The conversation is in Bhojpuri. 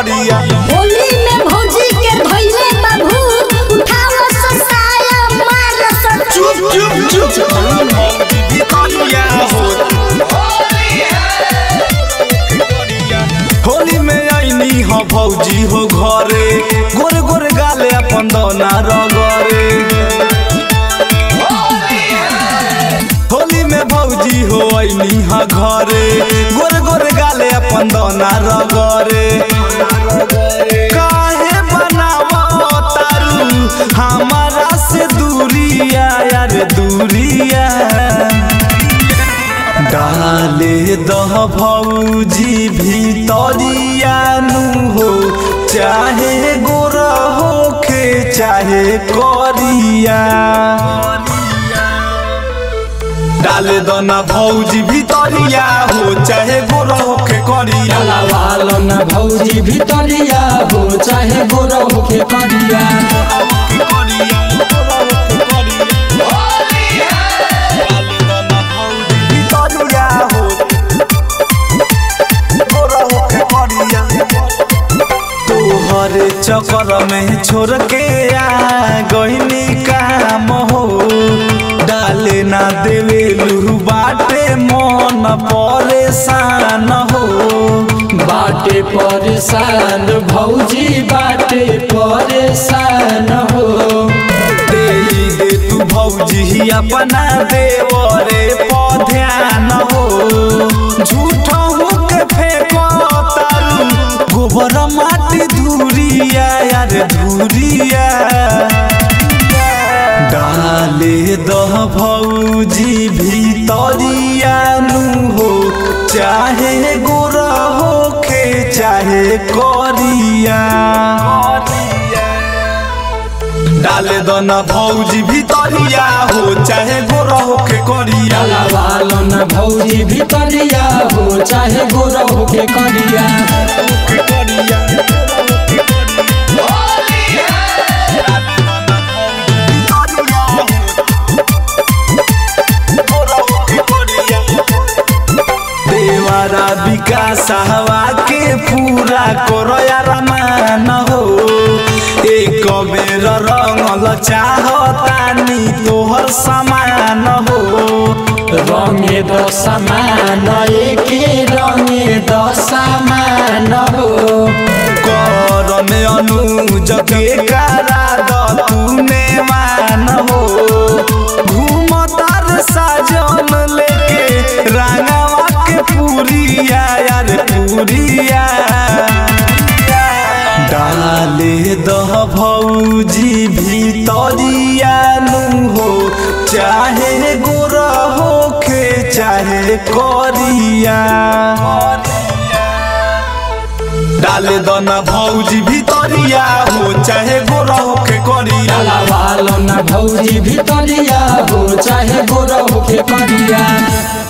करिया होली में भौजी के धइले बाबू उठाव ससाया मार सब चुप चुप चुप भौजी करिया हो होली में आईनी हो भौजी हो घरे गोरे गोरे गाले अपन दौना रगरे होली में भौजी हो आईनी हो घरे गोरे गोरे गाले अपन दौना रगरे काहे बनावो तारू हमारा से दूरिया यार दूरिया डाले दह भौजी भीतरिया नु हो चाहे गोरा होखे चाहे करिया डाले दना भौजी भीतरिया हो चाहे गोरा होखे करिया वालो न भौजी भितरिया हो चाहे गोरा होके करिया भीतरिया हो गोरा होखे करिया तोहर चक्कर में छोड़ के आ गईनी काम हो डाले ना देवे लू बाटे मन परेशान हो बाटे परेशान भौजी बाटे परेशान हो दे दे तू भौजी अपना देवरे पध्यान हो झूठ के फेंको तारू गोबर माटी धूरिया यार धूरिया डाले दह भौजी भीतरिया नु हो चाहे गोरा होखे चाहे करिया डाले दना भौजी भीतरिया हो चाहे गोरा होखे करिया वालो न भौजी भितरिया हो चाहे गोरा होके करिया देवारा विकास हवा के पूरा करो यार मान हो एक बेर रंगल चाहतानी तोहर समान हो रंगे द समान एके रंगे द समान हो करन अनुज के कारा द तूने मान हो घूमतार साजन लेके रांगावा के पूरिया यार पूरिया डाले दह भौजी भीतरिया नु हो चाहे गोरा होखे चाहे करिया डाले दना भौजी भीतरिया हो चाहे गोरा होखे करिया वालो न भौजी भितरिया हो चाहे गोरा होके करिया